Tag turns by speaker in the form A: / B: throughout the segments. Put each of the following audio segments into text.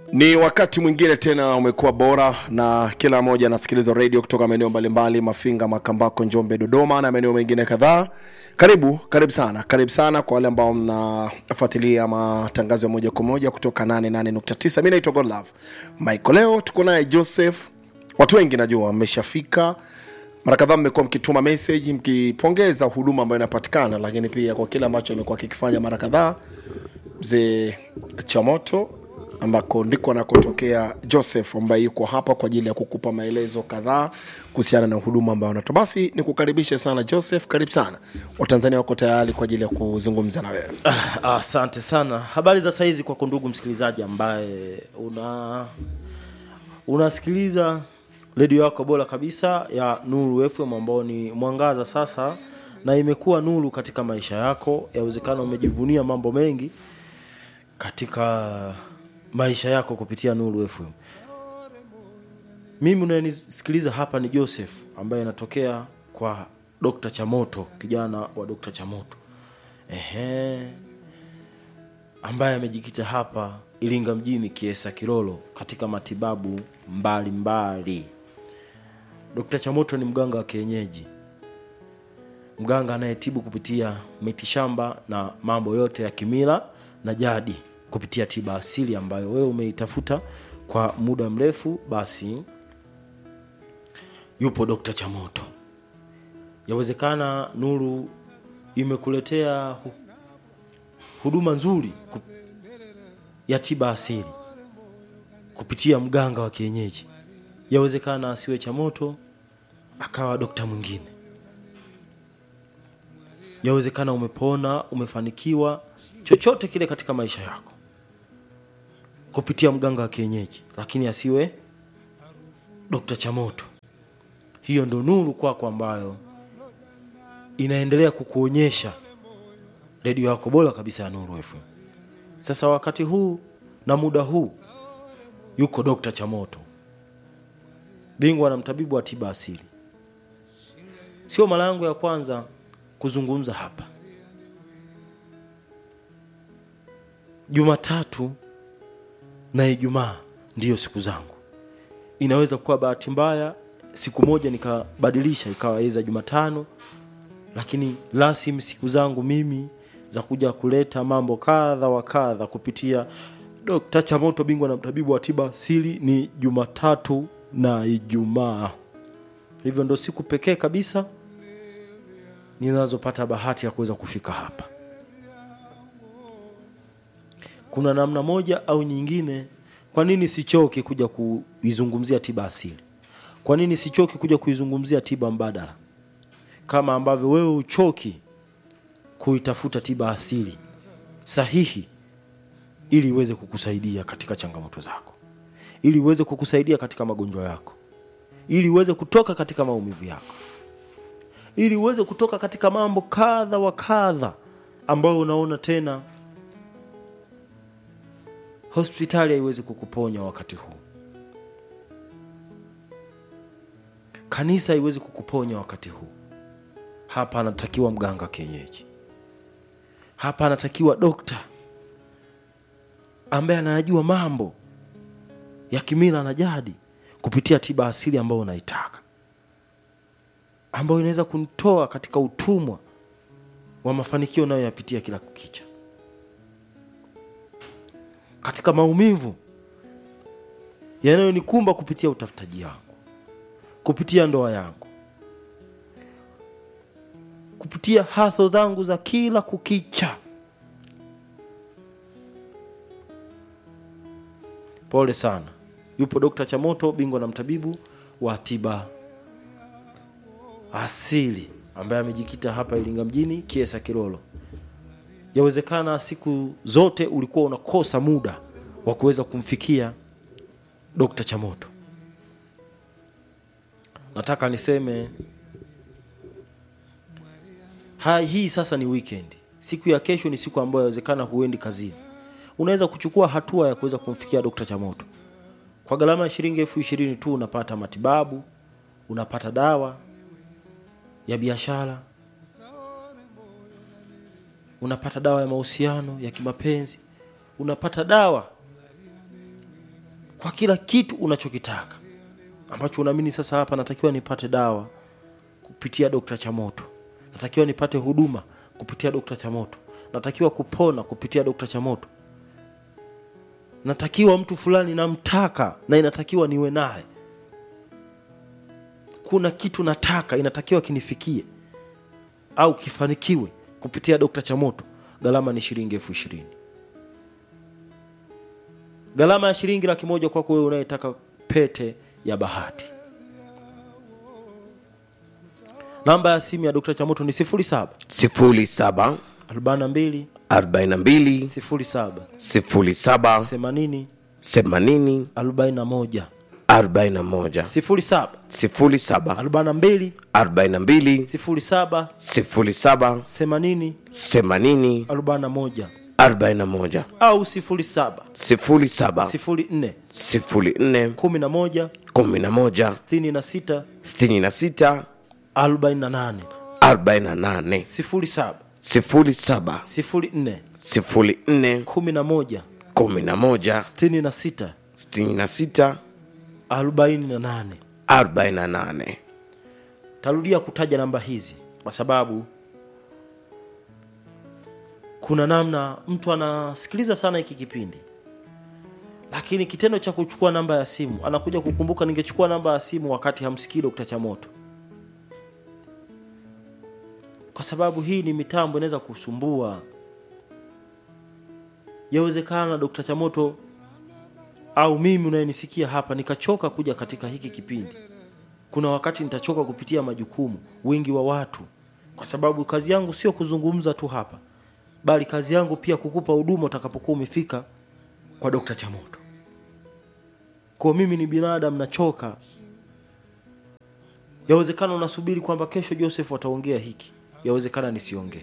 A: Ni wakati mwingine tena umekuwa bora na kila mmoja anasikiliza redio kutoka maeneo mbalimbali, Mafinga, Makambako, Njombe, Dodoma na maeneo mengine kadhaa. Karibu, karibu sana, karibu sana kwa wale ambao mnafuatilia matangazo ya moja kwa moja kutoka 88.9. Mimi naitwa Godlove Michael. Leo tuko naye Joseph. Watu wengi najua wameshafika mara kadhaa mmekuwa mkituma message mkipongeza huduma ambayo inapatikana, lakini pia kwa kile ambacho amekuwa kikifanya mara kadhaa mzee Chamoto ambako ndiko anakotokea Joseph ambaye yuko hapa kwa ajili ya kukupa maelezo kadhaa kuhusiana na huduma ambayo anatoa. Basi nikukaribishe sana Joseph, karibu sana. Watanzania wako tayari kwa ajili ya kuzungumza na wewe.
B: Ah, Asante sana. Habari za saizi kwako ndugu msikilizaji ambaye una unasikiliza redio yako bora kabisa ya Nuru FM ambao ni mwangaza sasa na imekuwa nuru katika maisha yako. Yawezekana umejivunia mambo mengi katika maisha yako kupitia Nuru FM. Mimi unayenisikiliza hapa ni Joseph ambaye anatokea kwa Dr. Chamoto, kijana wa Dr. Chamoto. Ehe. Ambaye amejikita hapa Iringa mjini Kiesa Kilolo katika matibabu mbalimbali mbali. Dr. Chamoto ni mganga wa kienyeji, mganga anayetibu kupitia mitishamba na mambo yote ya kimila na jadi kupitia tiba asili ambayo wewe umeitafuta kwa muda mrefu, basi yupo Dr. Chamoto. Yawezekana Nuru imekuletea hu- huduma nzuri ku- ya tiba asili kupitia mganga wa kienyeji. Yawezekana asiwe Chamoto akawa dokta mwingine. Yawezekana umepona, umefanikiwa chochote kile katika maisha yako kupitia mganga wa kienyeji, lakini asiwe Dokta Chamoto. Hiyo ndo nuru kwako ambayo inaendelea kukuonyesha redio yako bora kabisa ya Nuru FM. Sasa wakati huu na muda huu yuko Dokta Chamoto, bingwa na mtabibu wa tiba asili. Sio mara yangu ya kwanza kuzungumza hapa. Jumatatu na Ijumaa ndiyo siku zangu. Inaweza kuwa bahati mbaya siku moja nikabadilisha ikawa iza Jumatano, lakini rasmi siku zangu mimi za kuja kuleta mambo kadha wa kadha kupitia Dr. Chamoto, bingwa na mtabibu wa tiba asili, ni Jumatatu na Ijumaa. Hivyo ndo siku pekee kabisa ninazopata bahati ya kuweza kufika hapa. Kuna namna moja au nyingine, kwa nini sichoki kuja kuizungumzia tiba asili? Kwa nini sichoki kuja kuizungumzia tiba mbadala, kama ambavyo wewe uchoki kuitafuta tiba asili sahihi, ili iweze kukusaidia katika changamoto zako, ili iweze kukusaidia katika magonjwa yako, ili uweze kutoka katika maumivu yako ili uweze kutoka katika mambo kadha wa kadha ambayo unaona tena hospitali haiwezi kukuponya wakati huu, kanisa haiwezi kukuponya wakati huu. Hapa anatakiwa mganga wa kienyeji, hapa anatakiwa dokta ambaye anayajua mambo ya kimila na jadi kupitia tiba asili ambayo unaitaka ambayo inaweza kunitoa katika utumwa wa mafanikio unayoyapitia kila kukicha, katika maumivu yanayonikumba kupitia utafutaji wangu, kupitia ndoa yangu, kupitia hatho zangu za kila kukicha. Pole sana. Yupo Dokta Chamoto, bingwa na mtabibu wa tiba asili ambaye amejikita hapa Iringa mjini Kiesa Kilolo. Yawezekana siku zote ulikuwa unakosa muda wa kuweza kumfikia Dr. Chamoto. Nataka niseme ha, hii sasa ni weekend. Siku ya kesho ni siku ambayo yawezekana huendi kazini. Unaweza kuchukua hatua ya kuweza kumfikia Dr. Chamoto. Kwa gharama ya shilingi elfu ishirini tu unapata matibabu, unapata dawa ya biashara, unapata dawa ya mahusiano ya kimapenzi, unapata dawa kwa kila kitu unachokitaka ambacho unaamini sasa hapa natakiwa nipate dawa kupitia dokta chamoto natakiwa nipate huduma kupitia dokta chamoto natakiwa kupona kupitia dokta chamoto natakiwa mtu fulani namtaka na inatakiwa niwe naye kuna kitu nataka inatakiwa kinifikie au kifanikiwe kupitia dokta chamoto gharama ni shilingi elfu ishirini gharama ya shilingi laki moja kwako wewe unayetaka pete ya bahati namba ya simu ya dokta chamoto ni 07
C: sifuri saba
B: 42
C: arobaini na mbili
B: 07
C: sifuri saba
B: 80
C: themanini
B: 41
C: arobaini na moja
B: 07
C: sifuri saba
B: 42
C: arobaini na mbili
B: 07
C: sifuri saba
B: 80
C: themanini
B: 41
C: arobaini na moja
B: au 07
C: sifuri saba
B: 04
C: sifuri nne
B: 11
C: kumi na moja
B: 66
C: sitini na sita
B: 48
C: arobaini na nane
B: 07
C: sifuri saba
B: 04
C: sifuri nne
B: 11
C: kumi na moja
B: 66
C: sitini na sita
B: 48
C: arobaini na nane
B: tarudia kutaja namba hizi kwa sababu kuna namna mtu anasikiliza sana hiki kipindi lakini kitendo cha kuchukua namba ya simu anakuja kukumbuka ningechukua namba ya simu wakati hamsikii dokta chamoto kwa sababu hii ni mitambo inaweza kusumbua yawezekana dokta chamoto au mimi unayenisikia hapa nikachoka kuja katika hiki kipindi kuna wakati nitachoka kupitia majukumu wingi wa watu kwa sababu kazi yangu sio kuzungumza tu hapa bali kazi yangu pia kukupa huduma utakapokuwa umefika kwa dokta chamoto kwa mimi ni binadamu nachoka yawezekana unasubiri kwamba kesho joseph ataongea hiki yawezekana nisiongee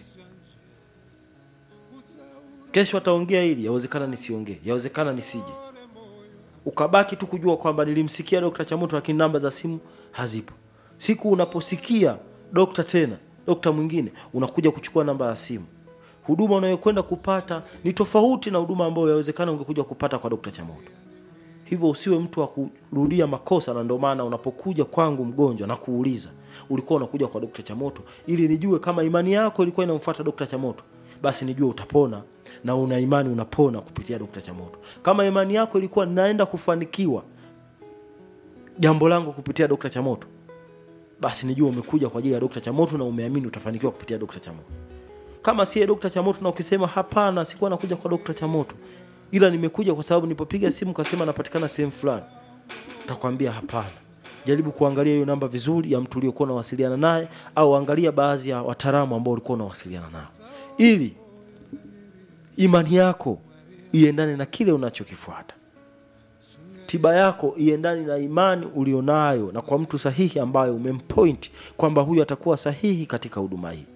B: kesho ataongea hili yawezekana nisiongee yawezekana nisije ukabaki tu kujua kwamba nilimsikia dokta chamoto lakini namba za simu hazipo siku unaposikia dokta tena dokta mwingine unakuja kuchukua namba ya simu huduma unayokwenda kupata ni tofauti na huduma ambayo yawezekana ungekuja kupata kwa dokta chamoto hivyo usiwe mtu wa kurudia makosa na ndio maana unapokuja kwangu mgonjwa na kuuliza ulikuwa unakuja kwa dokta chamoto ili nijue kama imani yako ilikuwa inamfuata dokta chamoto basi nijue utapona na una imani unapona kupitia dokta chamoto kama imani yako ilikuwa naenda kufanikiwa jambo langu kupitia dokta chamoto basi nijue umekuja kwa ajili ya dokta chamoto na umeamini utafanikiwa kupitia dokta chamoto kama siye dokta chamoto na ukisema hapana sikuwa nakuja kwa dokta chamoto ila nimekuja kwa sababu nipopiga simu kasema napatikana sehemu fulani takwambia hapana jaribu kuangalia hiyo namba vizuri ya mtu uliokuwa unawasiliana naye au angalia baadhi ya wataalamu ambao ulikuwa unawasiliana nao ili imani yako iendane na kile unachokifuata tiba yako iendane na imani ulionayo na kwa mtu sahihi ambayo umempoint kwamba huyu atakuwa sahihi katika huduma hii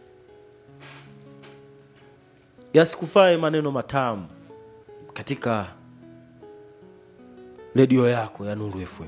B: yasikufae maneno matamu katika redio yako ya nuru fm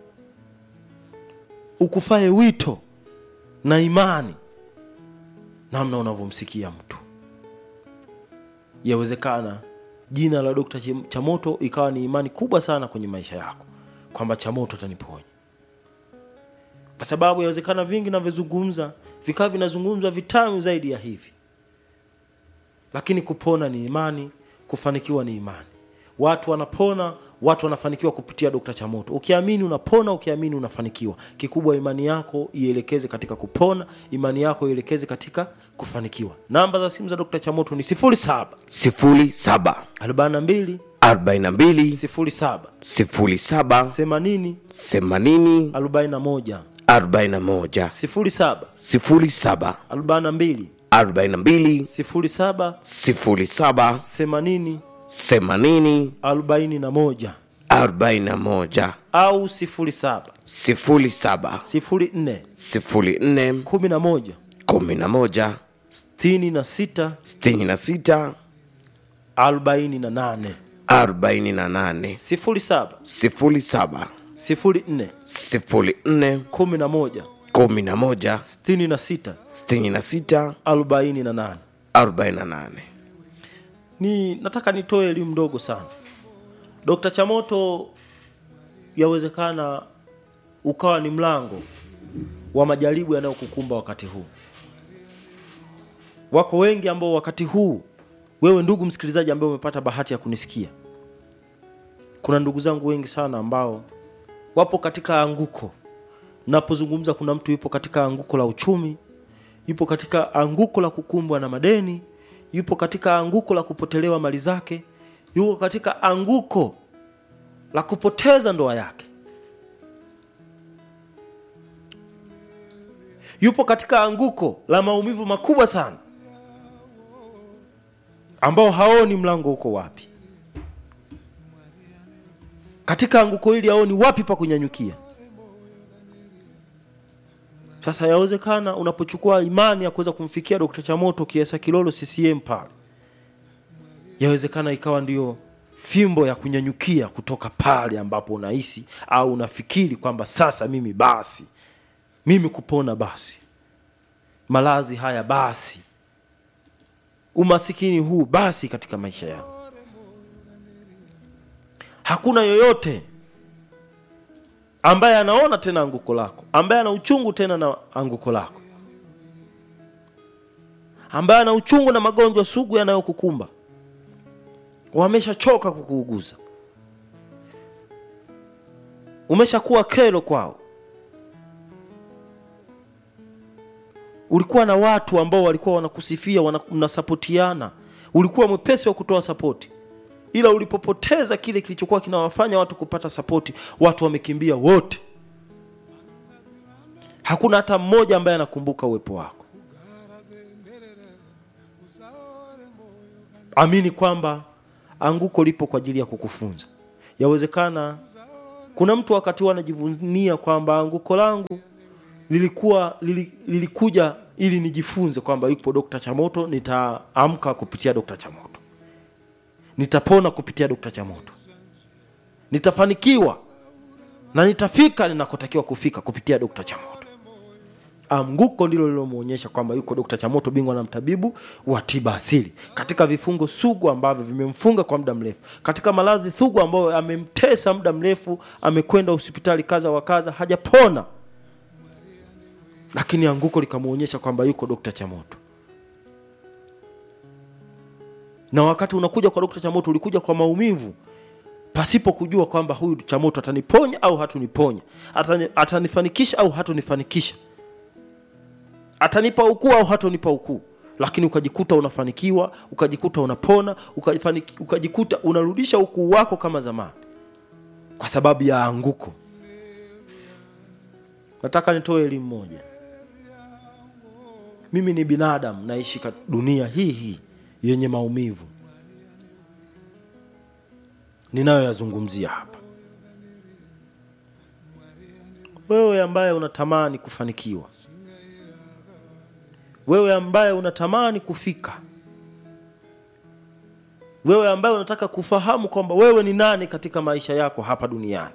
B: ukufae wito na imani namna unavyomsikia mtu yawezekana jina la dokta Chim- chamoto ikawa ni imani kubwa sana kwenye maisha yako kwamba chamoto ataniponya kwa sababu yawezekana vingi navyozungumza vikawa vinazungumzwa vitamu zaidi ya hivi lakini kupona ni imani kufanikiwa ni imani watu wanapona watu wanafanikiwa kupitia dokta chamoto ukiamini unapona ukiamini unafanikiwa kikubwa imani yako ielekeze katika kupona imani yako ielekeze katika kufanikiwa namba za simu za dokta chamoto ni 07
C: sifuri saba
B: 42
C: arobaini na mbili
B: 07
C: sifuri saba
B: 80
C: themanini
B: 41
C: arobaini na moja
B: 07
C: sifuri saba
B: 42
C: arobaini na mbili
B: 07
C: sifuri saba
B: 80
C: themanini
B: 41
C: arobaini na moja
B: au 07
C: sifuri saba
B: 04
C: sifuri nne
B: 11
C: kumi na moja
B: 66
C: sitini na sita
B: 48
C: arobaini na nane
B: 07
C: sifuri saba
B: 04
C: sifuri nne
B: 11
C: kumi na moja
B: 66
C: sitini na sita
B: 48
C: arobaini na nane
B: ni nataka nitoe elimu ndogo sana dokta chamoto yawezekana ukawa ni mlango wa majaribu yanayokukumba wakati huu wako wengi ambao wakati huu wewe ndugu msikilizaji ambaye umepata bahati ya kunisikia kuna ndugu zangu wengi sana ambao wapo katika anguko napozungumza kuna mtu yupo katika anguko la uchumi yupo katika anguko la kukumbwa na madeni yupo katika anguko la kupotelewa mali zake yupo katika anguko la kupoteza ndoa yake yupo katika anguko la maumivu makubwa sana ambao haoni mlango uko wapi katika anguko hili haoni wapi pa kunyanyukia sasa yawezekana unapochukua imani ya kuweza kumfikia Dr. Chamoto Kiesa Kilolo CCM pale, yawezekana ikawa ndiyo fimbo ya kunyanyukia kutoka pale ambapo unahisi au unafikiri kwamba sasa mimi basi, mimi kupona basi, maradhi haya basi, umasikini huu basi katika maisha yangu. Hakuna yoyote ambaye anaona tena anguko lako, ambaye ana uchungu tena na anguko lako, ambaye ana uchungu na magonjwa sugu yanayokukumba, wameshachoka kukuuguza, umeshakuwa kero kwao. Ulikuwa na watu ambao walikuwa wanakusifia, wana- mnasapotiana, ulikuwa mwepesi wa kutoa sapoti ila ulipopoteza kile kilichokuwa kinawafanya watu kupata sapoti watu wamekimbia wote hakuna hata mmoja ambaye anakumbuka uwepo wako amini kwamba anguko lipo kwa ajili ya kukufunza yawezekana kuna mtu wakati huo anajivunia kwamba anguko langu lilikuwa lili, lilikuja ili nijifunze kwamba yupo dokta chamoto nitaamka kupitia dokta chamoto nitapona kupitia dokta chamoto nitafanikiwa na nitafika ninakotakiwa kufika kupitia dokta chamoto anguko ndilo lilomwonyesha kwamba yuko dokta chamoto bingwa na mtabibu wa tiba asili katika vifungo sugu ambavyo vimemfunga kwa muda mrefu katika maradhi sugu ambayo amemtesa muda mrefu amekwenda hospitali kaza wa kaza hajapona lakini anguko likamwonyesha kwamba yuko dokta chamoto na wakati unakuja kwa dokta chamoto ulikuja kwa maumivu pasipo kujua kwamba huyu chamoto ataniponya au hatuniponya Atani, atanifanikisha au hatunifanikisha atanipa ukuu au hatonipa ukuu lakini ukajikuta unafanikiwa ukajikuta unapona ukafaniki, ukajikuta unarudisha ukuu wako kama zamani kwa sababu ya anguko nataka nitoe elimu moja mimi ni binadamu naishi kat- dunia hii hii yenye maumivu ninayoyazungumzia hapa wewe ambaye unatamani kufanikiwa wewe ambaye unatamani kufika wewe ambaye unataka kufahamu kwamba wewe ni nani katika maisha yako hapa duniani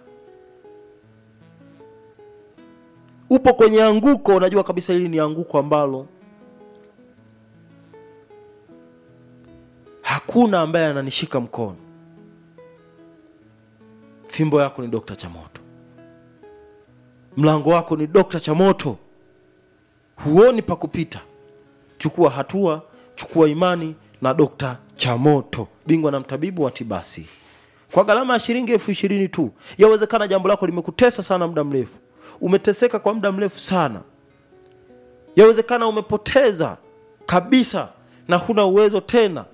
B: upo kwenye anguko unajua kabisa hili ni anguko ambalo hakuna ambaye ananishika mkono fimbo yako ni dokta chamoto mlango wako ni dokta chamoto huoni pa kupita chukua hatua chukua imani na dokta chamoto bingwa na mtabibu wa tibasi kwa gharama ya shilingi elfu ishirini tu yawezekana jambo lako limekutesa sana muda mrefu umeteseka kwa muda mrefu sana yawezekana umepoteza kabisa na huna uwezo tena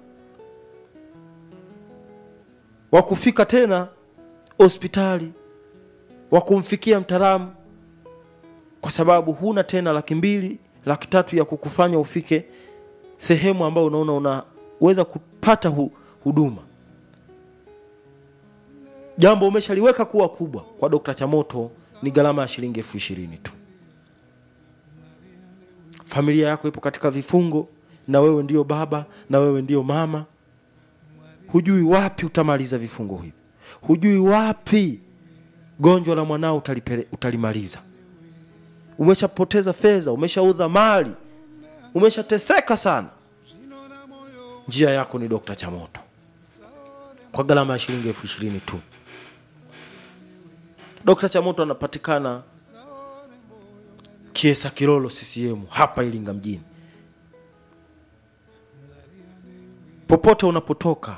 B: wa kufika tena hospitali wa kumfikia mtaalamu kwa sababu huna tena laki mbili laki tatu ya kukufanya ufike sehemu ambayo unaona unaweza kupata hu, huduma jambo umeshaliweka kuwa kubwa kwa dokta chamoto ni gharama ya shilingi elfu ishirini tu familia yako ipo katika vifungo na wewe ndio baba na wewe ndio mama hujui wapi utamaliza vifungo hivi hujui wapi gonjwa la mwanao utalipele, utalimaliza umeshapoteza fedha umeshaudha mali umeshateseka sana njia yako ni dokta chamoto kwa gharama ya shilingi elfu ishirini tu Dr. Chamoto anapatikana Kiesa Kilolo CCM hapa Iringa mjini. Popote unapotoka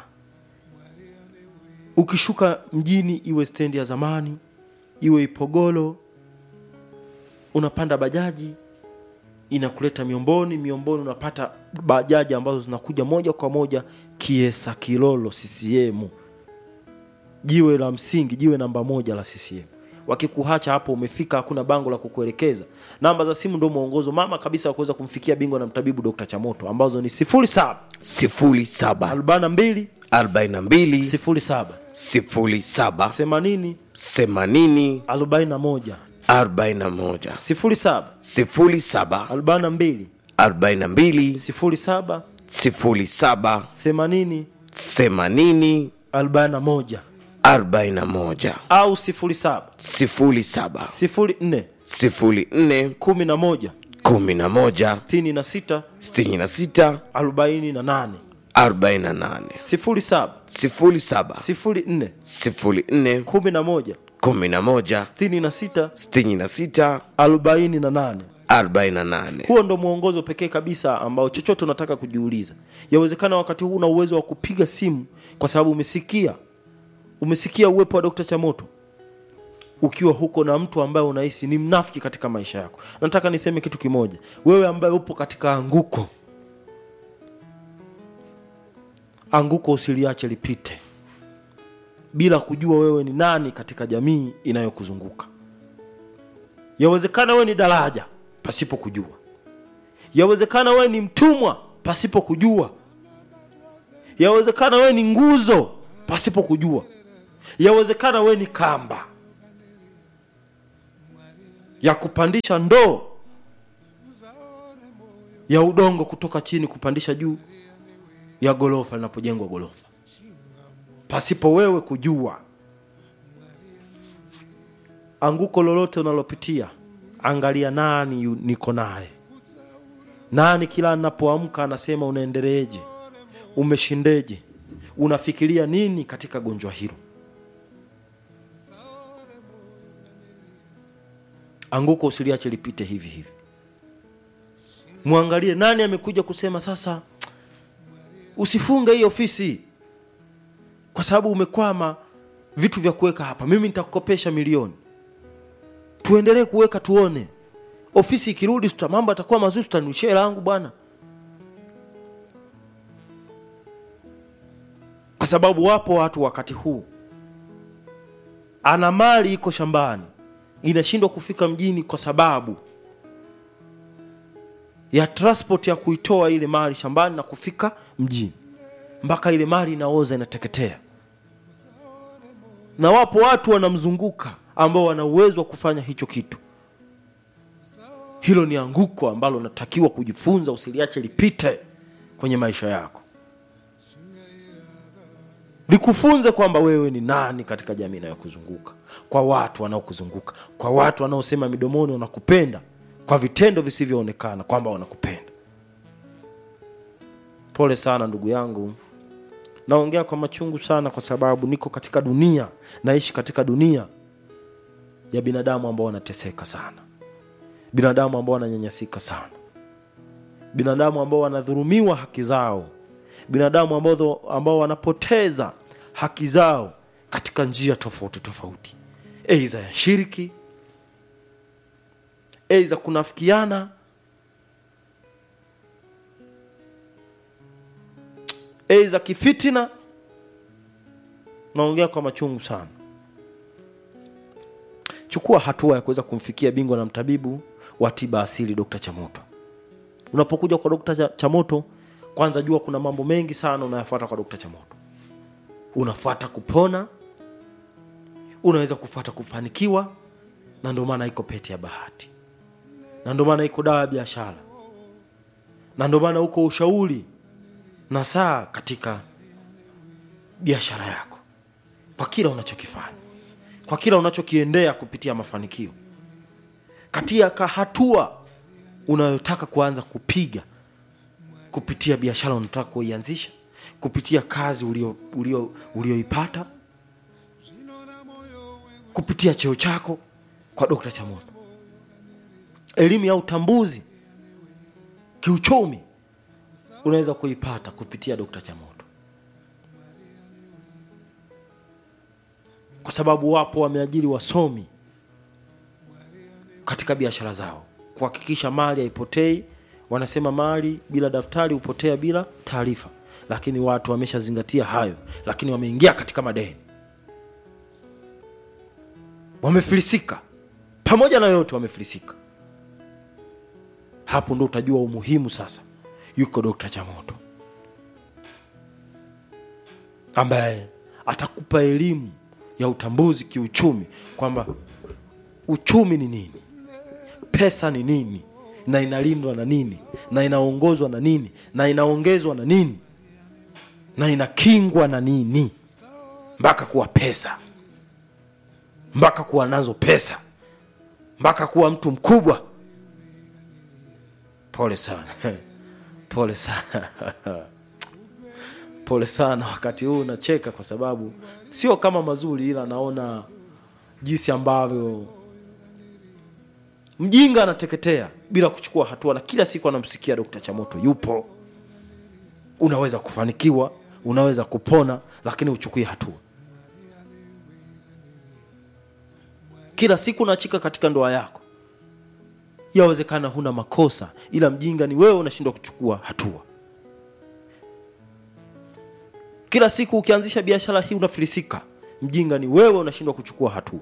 B: ukishuka mjini, iwe stendi ya zamani, iwe Ipogolo, unapanda bajaji inakuleta Miomboni. Miomboni unapata bajaji ambazo zinakuja moja kwa moja Kiesa Kilolo CCM, jiwe la msingi, jiwe namba moja la CCM. Wakikuhacha hapo umefika, hakuna bango la kukuelekeza. Namba za simu ndio mwongozo mama kabisa wa kuweza kumfikia bingwa na mtabibu Dr. Chamoto ambazo ni 07
C: sifuri saba
B: 42
C: arobaini na mbili
B: 07
C: sifuri saba
B: 80
C: themanini
B: 41
C: arobaini na moja
B: 07
C: sifuri saba
B: 42
C: arobaini na mbili
B: 07
C: sifuri saba
B: 80
C: themanini
B: 41
C: arobaini na moja
B: au 07
C: sifuri saba
B: 04
C: sifuri nne
B: 11
C: kumi na moja
B: 66
C: sitini na sita
B: 48
C: arobaini na nane
B: 07
C: sifuri saba
B: 04
C: sifuri nne
B: 11
C: kumi na moja
B: 66
C: sitini na sita
B: 48
C: arobaini na nane
B: huo ndo mwongozo pekee kabisa ambao chochote unataka kujiuliza yawezekana wakati huu una uwezo wa kupiga simu kwa sababu umesikia umesikia uwepo wa dokta chamoto ukiwa huko na mtu ambaye unahisi ni mnafiki katika maisha yako nataka niseme kitu kimoja wewe ambaye upo katika anguko anguko usiliache lipite bila kujua wewe ni nani katika jamii inayokuzunguka yawezekana wewe ni daraja pasipo kujua yawezekana wewe ni mtumwa pasipo kujua yawezekana wewe ni nguzo pasipo kujua yawezekana wewe ni kamba ya kupandisha ndoo ya udongo kutoka chini kupandisha juu ya gorofa linapojengwa gorofa pasipo wewe kujua anguko lolote unalopitia angalia nani yu- niko naye nani kila anapoamka anasema unaendeleeje umeshindeje unafikiria nini katika gonjwa hilo anguko usiliache lipite hivi hivi mwangalie nani amekuja kusema sasa usifunge hii ofisi kwa sababu umekwama vitu vya kuweka hapa mimi nitakukopesha milioni tuendelee kuweka tuone ofisi ikirudi tuta mambo atakuwa mazuri tutanishia hela yangu bwana kwa sababu wapo watu wakati huu ana mali iko shambani inashindwa kufika mjini kwa sababu ya transport ya kuitoa ile mali shambani na kufika mjini mpaka ile mali inaoza inateketea na wapo watu wanamzunguka ambao wana uwezo wa kufanya hicho kitu hilo ni anguko ambalo unatakiwa kujifunza usiliache lipite kwenye maisha yako likufunze kwamba wewe ni nani katika jamii inayokuzunguka kwa watu wanaokuzunguka kwa watu wanaosema midomoni wanakupenda kwa vitendo visivyoonekana kwamba wanakupenda pole sana ndugu yangu naongea kwa machungu sana kwa sababu niko katika dunia naishi katika dunia ya binadamu ambao wanateseka sana binadamu ambao wananyanyasika sana binadamu ambao wanadhurumiwa haki zao binadamu ambao, ambao wanapoteza haki zao katika njia tofauti tofauti eiza ya shiriki eiza kunafikiana eiza kifitina naongea kwa machungu sana chukua hatua ya kuweza kumfikia bingwa na mtabibu wa tiba asili dr chamoto unapokuja kwa dr Cha- chamoto kwanza jua kuna mambo mengi sana unayafuata kwa dr chamoto unafuata kupona unaweza kufuata kufanikiwa na ndio maana iko pete ya bahati na ndio maana iko dawa ya biashara na ndio maana uko ushauri na saa katika biashara yako kwa kila unachokifanya kwa kila unachokiendea kupitia mafanikio katika hatua unayotaka kuanza kupiga kupitia biashara unataka kuianzisha kupitia kazi ulio- ulio- ulioipata kupitia cheo chako kwa dokta chamoto elimu ya utambuzi kiuchumi unaweza kuipata kupitia dokta chamoto kwa sababu wapo wameajiri wasomi katika biashara zao kuhakikisha mali haipotei wanasema mali bila daftari hupotea bila taarifa lakini watu wameshazingatia hayo lakini wameingia katika madeni wamefilisika pamoja na yote wamefilisika hapo ndo utajua umuhimu sasa yuko dokta chamoto ambaye atakupa elimu ya utambuzi kiuchumi kwamba uchumi ni nini pesa ni nini na inalindwa na nini na inaongozwa na nini na inaongezwa na nini na inakingwa na nini mpaka kuwa pesa mpaka kuwa nazo pesa mpaka kuwa mtu mkubwa pole sana pole sana pole sana wakati huu nacheka kwa sababu sio kama mazuri ila naona jinsi ambavyo mjinga anateketea bila kuchukua hatua na kila siku anamsikia dokta chamoto yupo unaweza kufanikiwa unaweza kupona lakini uchukue hatua kila siku unachika katika ndoa yako yawezekana huna makosa ila mjinga ni wewe unashindwa kuchukua hatua kila siku ukianzisha biashara hii unafilisika mjinga ni wewe unashindwa kuchukua hatua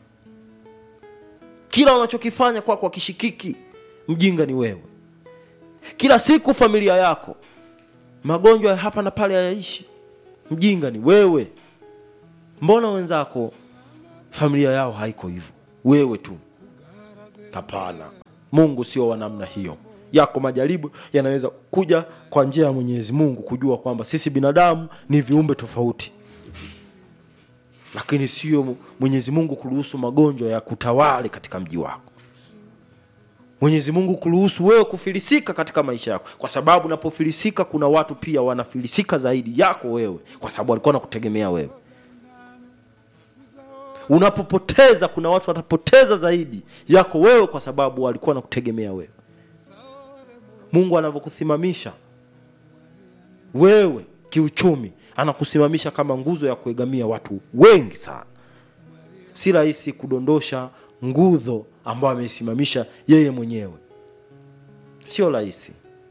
B: kila unachokifanya kwako kwa kishikiki mjinga ni wewe kila siku familia yako magonjwa ya hapa na pale hayaishi mjinga ni wewe mbona wenzako familia yao haiko hivyo wewe tu hapana mungu sio wa namna hiyo yako majaribu yanaweza kuja kwa njia ya mwenyezi mungu kujua kwamba sisi binadamu ni viumbe tofauti lakini sio mwenyezi mungu kuruhusu magonjwa ya kutawale katika mji wako mwenyezi mungu kuruhusu wewe kufilisika katika maisha yako kwa sababu unapofilisika kuna watu pia wanafilisika zaidi yako wewe kwa sababu walikuwa nakutegemea wewe unapopoteza kuna watu watapoteza zaidi yako wewe kwa sababu walikuwa nakutegemea wewe mungu anavyokusimamisha wewe kiuchumi anakusimamisha kama nguzo ya kuegamia watu wengi sana si rahisi kudondosha nguzo ambayo ameisimamisha yeye mwenyewe sio rahisi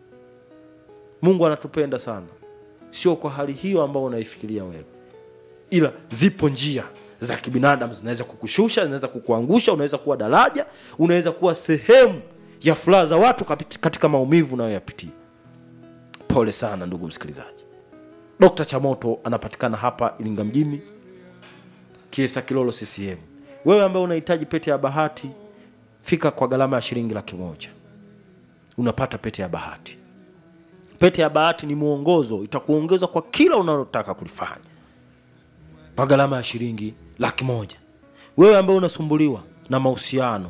B: mungu anatupenda sana sio kwa hali hiyo ambayo unaifikiria wewe ila zipo njia za kibinadamu zinaweza kukushusha zinaweza kukuangusha unaweza kuwa daraja unaweza kuwa sehemu ya furaha za watu kapit- katika maumivu unayoyapitia pole sana ndugu msikilizaji dokta chamoto anapatikana hapa iringa mjini kiesa kilolo ccm wewe ambaye unahitaji pete ya bahati fika kwa gharama ya shilingi laki moja unapata pete ya bahati pete ya bahati ni mwongozo itakuongeza kwa kila unalotaka kulifanya kwa gharama ya shilingi laki moja wewe ambaye unasumbuliwa na mahusiano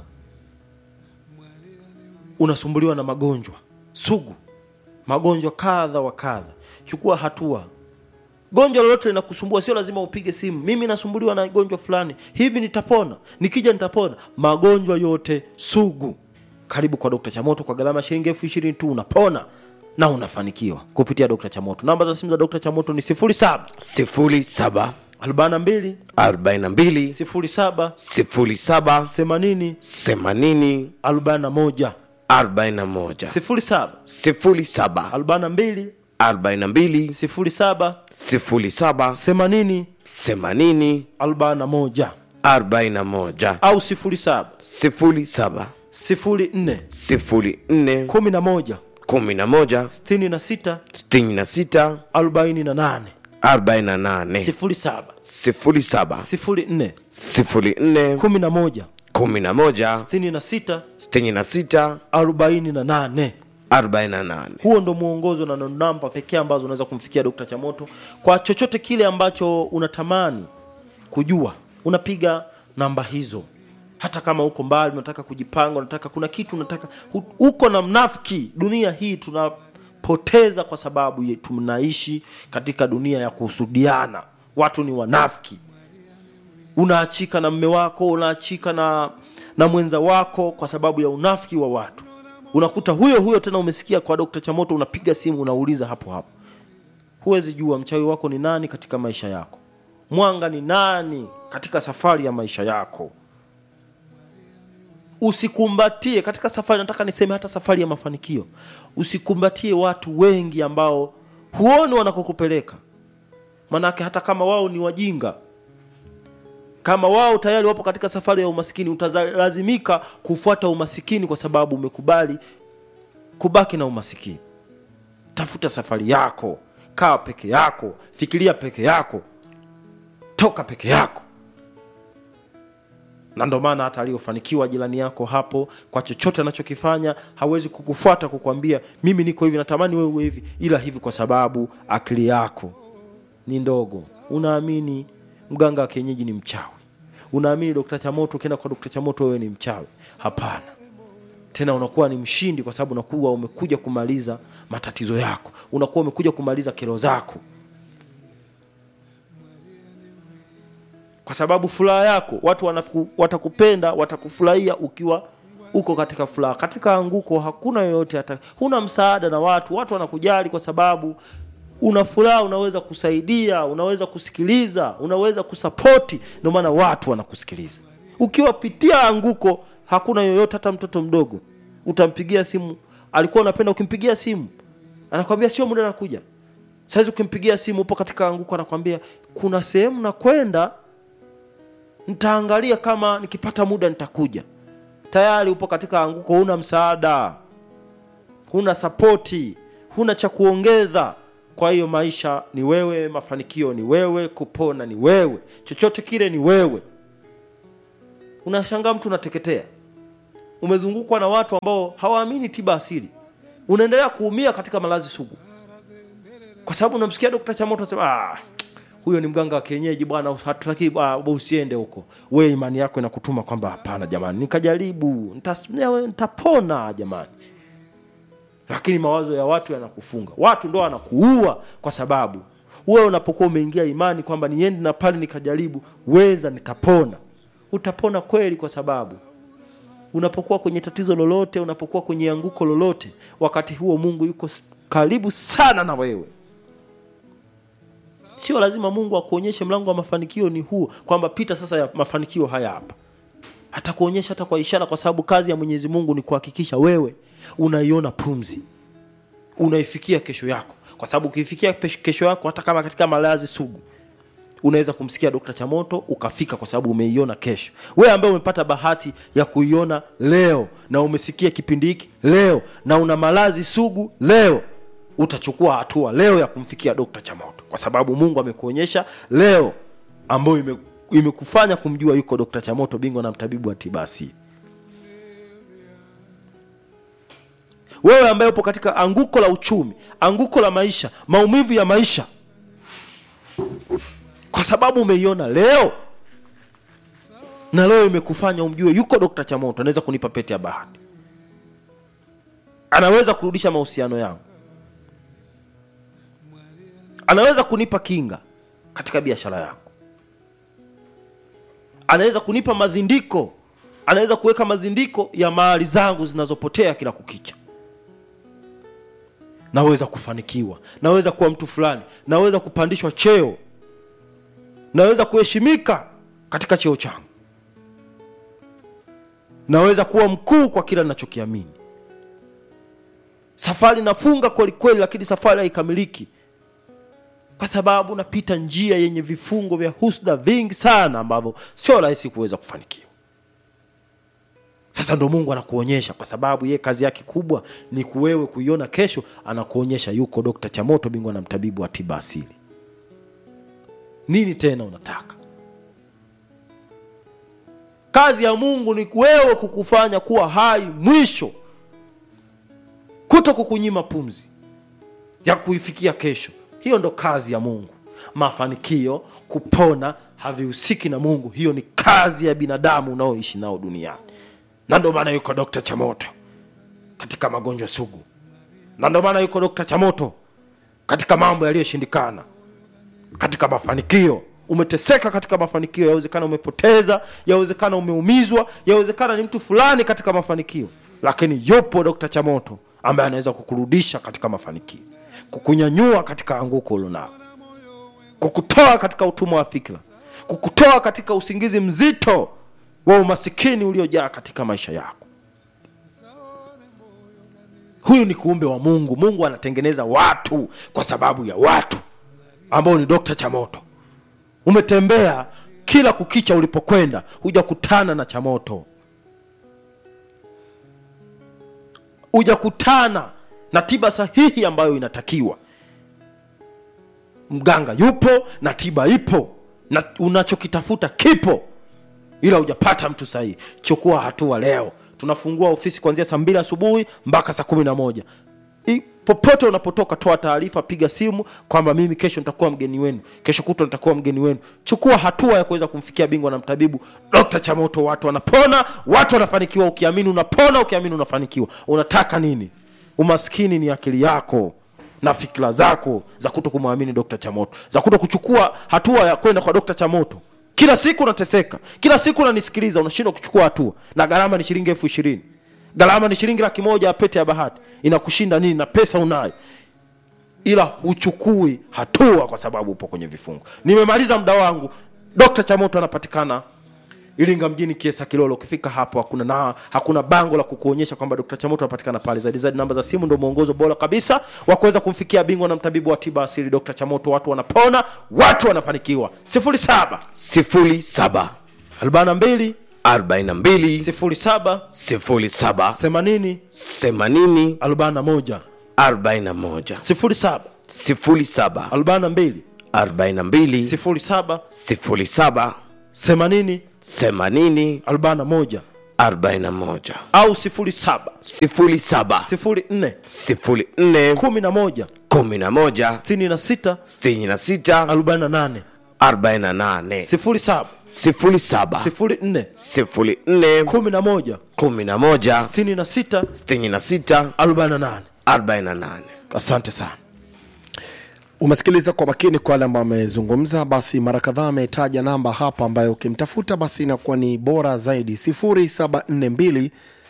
B: unasumbuliwa na magonjwa sugu magonjwa kadha wa kadha chukua hatua gonjwa lolote linakusumbua sio lazima upige simu mimi nasumbuliwa na gonjwa fulani hivi nitapona nikija nitapona magonjwa yote sugu karibu kwa dokta chamoto kwa gharama ya shilingi elfu ishirini tu unapona na unafanikiwa kupitia dokta chamoto namba za simu za dokta chamoto ni 07
C: sifuri saba
B: 42
C: arobaini na mbili
B: 07
C: sifuri saba
B: 80
C: themanini
B: 41
C: arobaini na moja
B: 07
C: sifuri saba
B: 42
C: arobaini na mbili
B: 07
C: sifuri saba
B: 80
C: themanini
B: 41
C: arobaini na moja
B: au 07
C: sifuri saba
B: 04
C: sifuri nne
B: 11
C: kumi na moja
B: 66
C: sitini na sita
B: 48
C: arobaini na nane
B: 07
C: sifuri saba
B: 04
C: sifuri nne
B: 11
C: kumi na moja
B: 66
C: sitini na sita
B: 48
C: arobaini na nane
B: huo ndo mwongozo na ndo namba pekee ambazo unaweza kumfikia dokta chamoto kwa chochote kile ambacho unatamani kujua unapiga namba hizo hata kama uko mbali unataka kujipanga unataka kuna kitu unataka hu- uko na mnafiki dunia hii tunapoteza kwa sababu ye- tunaishi katika dunia ya kuhusudiana watu ni wanafiki unaachika na mme wako unaachika na na mwenza wako kwa sababu ya unafiki wa watu unakuta huyo huyo tena umesikia kwa dokta chamoto unapiga simu unauliza hapo hapo huwezi jua mchawi wako ni nani katika maisha yako mwanga ni nani katika safari ya maisha yako usikumbatie katika safari nataka niseme hata safari ya mafanikio usikumbatie watu wengi ambao huoni wanakokupeleka manake hata kama wao ni wajinga kama wao tayari wapo katika safari ya umasikini utalazimika kufuata umasikini kwa sababu umekubali kubaki na umasikini tafuta safari yako kaa peke yako fikiria peke yako toka peke yako na ndo maana hata aliyofanikiwa jirani yako hapo kwa chochote anachokifanya hawezi kukufuata kukwambia mimi niko hivi natamani wewe uwe hivi ila hivi kwa sababu akili yako ni ndogo unaamini mganga wa kienyeji ni mchawi unaamini dokta chamoto ukienda kwa dokta chamoto wewe ni mchawi hapana tena unakuwa ni mshindi kwa sababu unakuwa umekuja kumaliza matatizo yako unakuwa umekuja kumaliza kero zako kwa sababu furaha yako watu wanaku, watakupenda watakufurahia ukiwa uko katika furaha katika anguko hakuna yoyote hata huna msaada na watu watu wanakujali kwa sababu una furaha unaweza kusaidia unaweza kusikiliza unaweza kusapoti ndio maana watu wanakusikiliza ukiwapitia anguko hakuna yoyote hata mtoto mdogo utampigia simu alikuwa unapenda ukimpigia simu anakwambia sio muda nakuja saizi ukimpigia simu upo katika anguko anakwambia kuna sehemu nakwenda nitaangalia kama nikipata muda nitakuja tayari upo katika anguko huna msaada huna sapoti huna cha kuongeza kwa hiyo maisha ni wewe mafanikio ni wewe kupona ni wewe chochote kile ni wewe unashangaa mtu unateketea umezungukwa na watu ambao hawaamini tiba asili unaendelea kuumia katika malazi sugu kwa sababu unamsikia dokta chamoto anasema ah, huyo ni mganga wa kienyeji bwana hatutaki ah, usiende huko we imani yako inakutuma kwamba hapana jamani nikajaribu nitas- nitapona jamani lakini mawazo ya watu yanakufunga watu ndo wanakuua kwa sababu wewe unapokuwa umeingia imani kwamba niende na pale nikajaribu weza nitapona utapona kweli kwa sababu unapokuwa kwenye tatizo lolote unapokuwa kwenye anguko lolote wakati huo mungu yuko s- karibu sana na wewe sio lazima mungu akuonyeshe mlango wa mafanikio ni huo kwamba pita sasa ya mafanikio haya hapa atakuonyesha hata kwa ishara kwa sababu kazi ya mwenyezi mungu ni kuhakikisha wewe unaiona pumzi unaifikia kesho yako kwa sababu ukiifikia pesh- kesho yako hata kama katika malazi sugu unaweza kumsikia dokta chamoto ukafika kwa sababu umeiona kesho wewe ambaye umepata bahati ya kuiona leo na umesikia kipindi hiki leo na una malazi sugu leo utachukua hatua leo ya kumfikia dokta chamoto kwa sababu mungu amekuonyesha leo ambayo ime- imekufanya kumjua yuko dokta chamoto bingwa na mtabibu wa tiba asili wewe ambaye upo katika anguko la uchumi anguko la maisha maumivu ya maisha kwa sababu umeiona leo na leo imekufanya umjue yuko dokta chamoto anaweza kunipa pete ya bahati anaweza kurudisha mahusiano yangu anaweza kunipa kinga katika biashara yangu anaweza kunipa madhindiko anaweza kuweka madhindiko ya mali zangu zinazopotea kila kukicha naweza kufanikiwa naweza kuwa mtu fulani naweza kupandishwa cheo naweza kuheshimika katika cheo changu naweza kuwa mkuu kwa kila ninachokiamini safari nafunga kweli kweli lakini safari haikamiliki kwa sababu napita njia yenye vifungo vya husda vingi sana ambavyo sio rahisi kuweza kufanikiwa sasa ndo mungu anakuonyesha kwa sababu ye kazi yake kubwa ni kuwewe kuiona kesho anakuonyesha yuko dokta chamoto bingwa na mtabibu wa tiba asili nini tena unataka kazi ya mungu ni wewe kukufanya kuwa hai mwisho kuto kukunyima pumzi ya kuifikia kesho hiyo ndo kazi ya mungu mafanikio kupona havihusiki na mungu hiyo ni kazi ya binadamu unaoishi nao duniani na ndo maana yuko dokta chamoto katika magonjwa sugu na ndo maana yuko dokta chamoto katika mambo yaliyoshindikana katika mafanikio umeteseka katika mafanikio yawezekana umepoteza yawezekana umeumizwa yawezekana ni mtu fulani katika mafanikio lakini yupo dokta chamoto ambaye anaweza kukurudisha katika mafanikio kukunyanyua katika anguko ulionao kukutoa katika utumwa wa fikra kukutoa katika usingizi mzito wa umasikini uliojaa katika maisha yako huyu ni kuumbe wa mungu mungu anatengeneza watu kwa sababu ya watu ambao ni dokta chamoto umetembea kila kukicha ulipokwenda hujakutana na chamoto hujakutana na tiba sahihi ambayo inatakiwa mganga yupo na tiba ipo na unachokitafuta kipo ila hujapata mtu sahihi chukua hatua leo tunafungua ofisi kuanzia saa mbili asubuhi mpaka saa kumi na moja I- popote unapotoka toa taarifa piga simu kwamba mimi kesho nitakuwa mgeni wenu kesho kutwa nitakuwa mgeni wenu chukua hatua ya kuweza kumfikia bingwa na mtabibu dokta chamoto watu wanapona watu wanafanikiwa ukiamini unapona ukiamini unafanikiwa unataka nini umaskini ni akili yako na fikira zako za kuto kumwamini dokta chamoto za kuto kuchukua hatua ya kwenda kwa dokta chamoto kila siku unateseka kila siku unanisikiliza unashindwa kuchukua hatua na gharama ni shilingi elfu ishirini gharama ni shilingi laki moja ya pete ya bahati inakushinda nini na pesa unayo ila huchukui hatua kwa sababu upo kwenye vifungo nimemaliza muda wangu dokta chamoto anapatikana iringa mjini kiesa kilolo ukifika hapo hakuna na hakuna bango la kukuonyesha kwamba dr chamoto anapatikana pale zaidi zaidi namba za simu ndio mwongozo bora kabisa wa kuweza kumfikia bingwa na mtabibu wa tiba asili dr chamoto watu wanapona watu wanafanikiwa 07
C: sifuri saba
B: 42
C: arobaini na mbili
B: 07
C: sifuri saba
B: 80
C: themanini
B: 41
C: arobaini na moja
B: 07
C: sifuri saba
B: 42
C: arobaini na mbili
B: 07
C: sifuri saba
B: 80
C: themanini
B: 41
C: arobaini na moja
B: au 07
C: sifuri saba
B: 04
C: sifuri nne
B: 11
C: kumi na moja
B: 66
C: sitini na sita
B: 48
C: arobaini na nane
B: 07
C: sifuri saba
B: 04
C: sifuri nne
B: 11
C: kumi na moja
B: 66
C: sitini na sita
B: 48
C: arobaini na nane
B: asante sana
A: umesikiliza kwa makini kwa wale ambao amezungumza basi mara kadhaa ametaja namba hapa ambayo ukimtafuta basi inakuwa ni bora zaidi 0742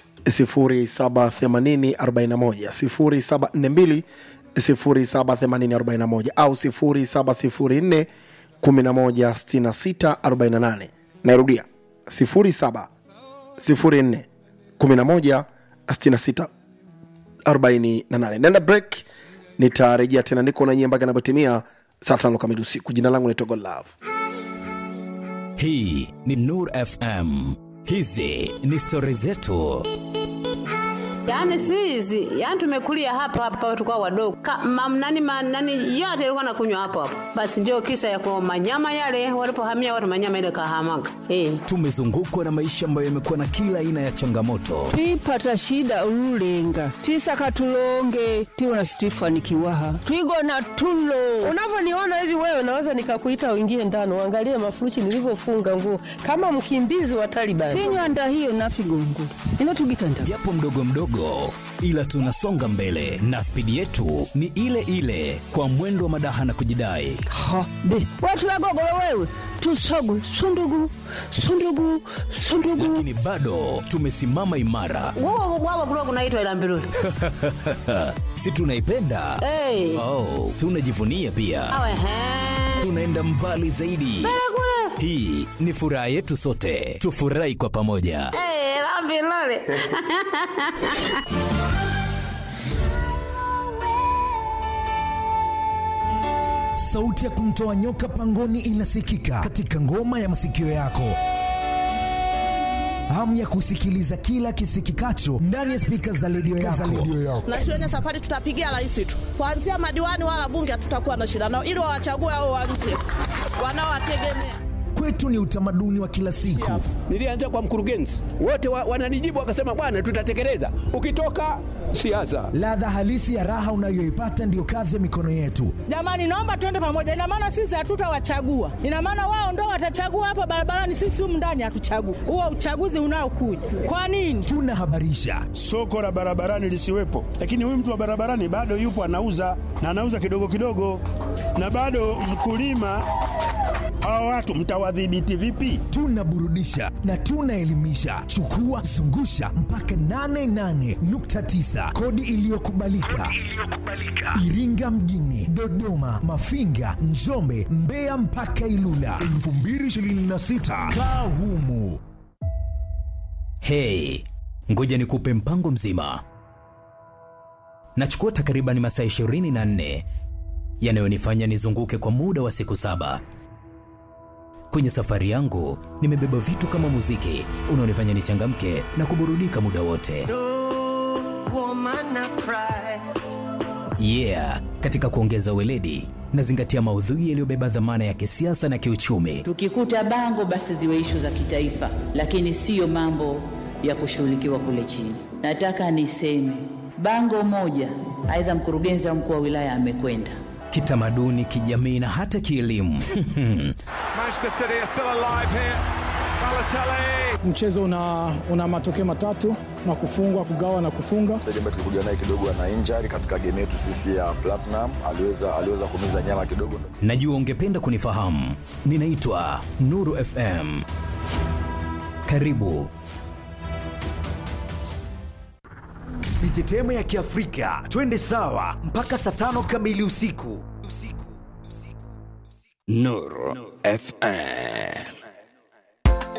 A: 078041 0742 078041 au 0704 116648 nairudia 07 04 11 66 48 nenda break nitarejea tena niko na nyie mpaka inapotimia saa tano kamili usiku jina langu ni togo love
D: hii ni nur fm hizi ni stori zetu
E: Yaani si hizi, yaani tumekulia hapa hapa tukao wadogo. Ka, mam, nani, ma, nani yote ilikuwa nakunywa hapo hapo. Basi ndio kisa ya kwa manyama yale walipohamia watu manyama ile kahamaga. Eh.
D: tumezungukwa na maisha ambayo yamekuwa na kila aina ya changamoto
F: twipata shida ululenga twisaka tulonge twiwona situifanikiwaha twigona tulo
G: unavyoniona hivi wewe naweza nikakuita uingie ndani uangalie mafuruchi nilivyofunga nguo kama mkimbizi wa Taliban.
F: tinywanda hiyo nafigongula ino tugitanda
D: japo mdogo mdogo ila tunasonga mbele na spidi yetu ni ile ile kwa mwendo wa madaha na kujidai
F: ha be watu wagogolo wewe tusogu sundugu sundugu sundugu
D: lakini bado tumesimama imara
E: Wao wao kulikuwa kunaitwa ila mbiruli.
D: si tunaipenda
E: Eh.
D: oh, tunajivunia pia
E: Awe he.
D: tunaenda mbali zaidi hii ni furaha yetu sote tufurahi kwa pamoja
E: Eh, la mbiruli.
H: sauti ya kumtoa nyoka pangoni inasikika katika ngoma ya masikio yako hamu ya kusikiliza kila kisikikacho ndani ya spika za redio yako.
G: na shuleni safari tutapigia rais tu, kuanzia madiwani wala bunge hatutakuwa na shida nao, ili wawachague hao wa nje wanaowategemea.
H: Kwetu ni utamaduni wa kila siku.
I: Nilianza kwa mkurugenzi, wote wa, wananijibu wakasema, bwana, tutatekeleza. Ukitoka siasa,
H: Ladha halisi ya raha unayoipata ndiyo kazi ya mikono yetu.
G: Jamani, naomba tuende pamoja. Ina maana sisi hatutawachagua, ina maana wao ndo watachagua hapa barabarani, sisi humu ndani hatuchagui. Huo uchaguzi unaokuja kwa nini?
H: Tunahabarisha,
J: soko la barabarani lisiwepo, lakini huyu mtu wa barabarani bado yupo anauza na anauza kidogo kidogo, na bado mkulima. Hawa watu mtawadhibiti vipi?
H: tunaburudisha na tunaelimisha chukua zungusha mpaka 88.9 kodi iliyokubalika iringa mjini dodoma mafinga njombe mbeya mpaka ilula 2026 kaa humu
D: Hey, ngoja nikupe mpango mzima. Nachukua takriban masaa 24 yanayonifanya nizunguke kwa muda wa siku saba. Kwenye safari yangu nimebeba vitu kama muziki unaonifanya nichangamke na kuburudika muda wote. Yeah, katika kuongeza weledi nazingatia maudhui yaliyobeba dhamana ya kisiasa na kiuchumi.
K: Tukikuta bango basi ziwe ishu za kitaifa, lakini siyo mambo ya kushughulikiwa kule chini. Nataka niseme bango moja, aidha mkurugenzi au mkuu wa wilaya amekwenda
D: Kitamaduni, kijamii na hata kielimu.
L: Manchester City are still alive here. Balotelli.
M: Mchezo una, una matokeo matatu na kufungwa, kugawa na kufunga.
N: Mchezaji ambaye tulikuja naye kidogo ana injury katika game yetu sisi ya Platinum, aliweza aliweza kumiza nyama kidogo.
D: Najua ungependa kunifahamu. Ninaitwa Nuru FM. Karibu.
O: Mitetemo ya Kiafrika, twende sawa mpaka saa tano kamili usiku.
C: Nuru FM.